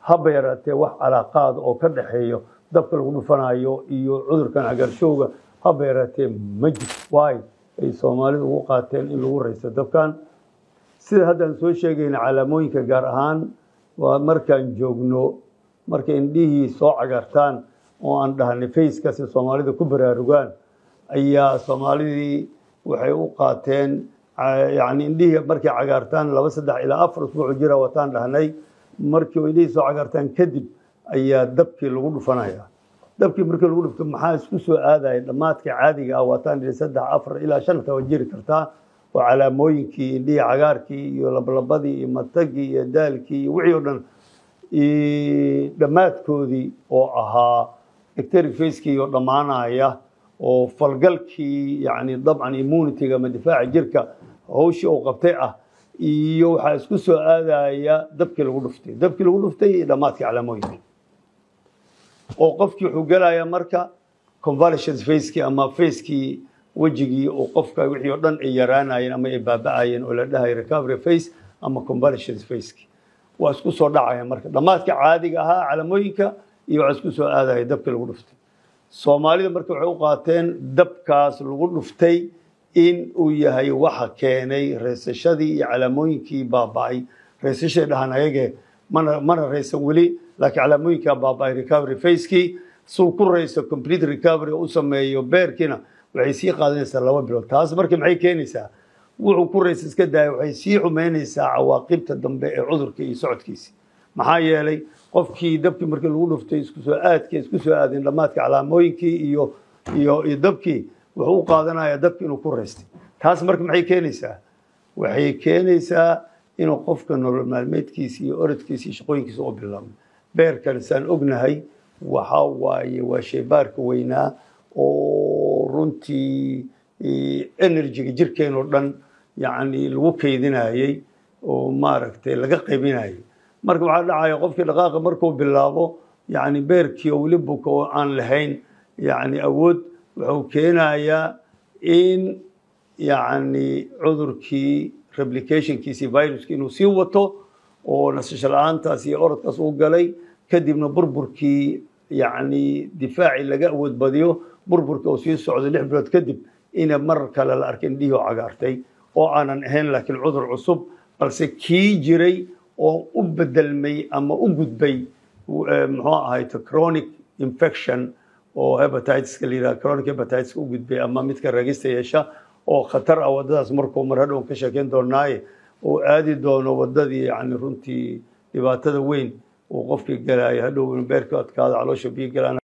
haba yaraatee wax calaaqaad oo ka dhexeeyo dabka lagu dhufanayo iyo cudurkan cagaarshowga haba yaraatee ma jirto waayo ay soomaalidu ugu qaateen in lagu raysto dabkan sida haddaan soo sheegayna calaamooyinka gaar ahaan waa markaan joogno markay indhihii soo cagartaan oo aan dhahnay facekasi soomaalida ku baraarugaan ayaa soomaalidii waxay u qaateen yani indhihii markay cagaartaan laba saddex ilaa afar usbuuc jira wataan dhahnay markii indhihii soo cagartaan kadib ayaa dabkii lagu dhufanaya dabkii markii lagu dhufto maxaa isku soo aadaya dhammaadka caadiga ah waataan dhihi saddex afar ilaa shan taba jiri kartaa oo calaamooyinkii indhihii cagaarkii iyo lablabadii iyo matagii iyo daalkii iyo wixii o dhan dhammaadkoodii oo ahaa ecteric facekii oo dhammaanaya oo falgalkii yani dabcan immunityga ama difaaca jirka hawshii uu qabtay ah iyo waxaa isku soo aadaya dabkii lagu dhuftay dabkii lagu dhuftay iyo dhammaadkii calaamooyinka oo qofkii wuxuu gelaya marka convalescence facekii ama facekii wejigii oo qofka wixii oo dhan ay yaraanayeen ama ay baaba'ayeen oo la dhahayo recovery face ama convalescence facekii waa isku soo dhacaya marka dhammaadka caadiga ahaa calamooyinka iyo waxaa isku soo aadaya dabkii lagu dhuftay soomaalida marka waxay u qaateen dabkaas lagu dhuftay in uu yahay waxa keenay reysashadii iyo calaamooyinkii baaba'ay reysashay dhahan ayage mana mana raysan weli laakiin calaamooyinkaa baaba'ay recovery facekii suu ku rayso complete recovery u sameeyo beerkiina waxay sii qaadanaysaa laba bilood taas marka maxay keenaysaa wuxuu ku raysa iska daaya waxay sii xumeynaysaa cawaaqibta dambe ee cudurka iyo socodkiisi maxaa yeelay qofkii dabkii markii lagu dhuftay isku soo aadkii isku soo aadeen dhammaadka calaamooyinkii iyo iyo iyo dabkii wuxuu u qaadanayaa dabkii inuu ku raystay taas marka maxay keenaysaa waxay keenaysaa inuu qofka nolol maalmeedkiisa iyo orodkiisa iyo shaqooyinkiisa u bilaabmo beerkan saan ognahay waxa waaye waa shaybaarka weynaa oo runtii energyga jirkeenoo dhan yacni lagu kaydinayey oo maaragtay laga qaybinayay marka waxaa dhacaya qofkii dhaqaaqa markuu bilaabo yani beerkii oo weli buka oo aan lahayn yani awood wuxuu keenayaa in yani cudurkii replicationkiisi viruski inuu sii wato oo nasasho la-aantaas iyo orodkaas uu galay kadibna burburkii yani difaacii laga awood badiyo burburkii oo sii socdo lix bilood kadib ina mar kale la arkay indhihii oo cagaartay oo aanan ahayn laakiin cudur cusub balse kii jiray oo u bedelmay ama u gudbay muxuu ahayto chronic infection oo hepatitiska la yidhaha chronic hepatitiska u gudbay ama midka ragista yeesha oo khatar ah waddadaas markuu mar hadhow ka sheekeyn doonaaye oo aadi doono waddadii yani runtii dhibaatada weyn uu qofkii galaayo hadhow beerka adkaado caloosha biyo galaan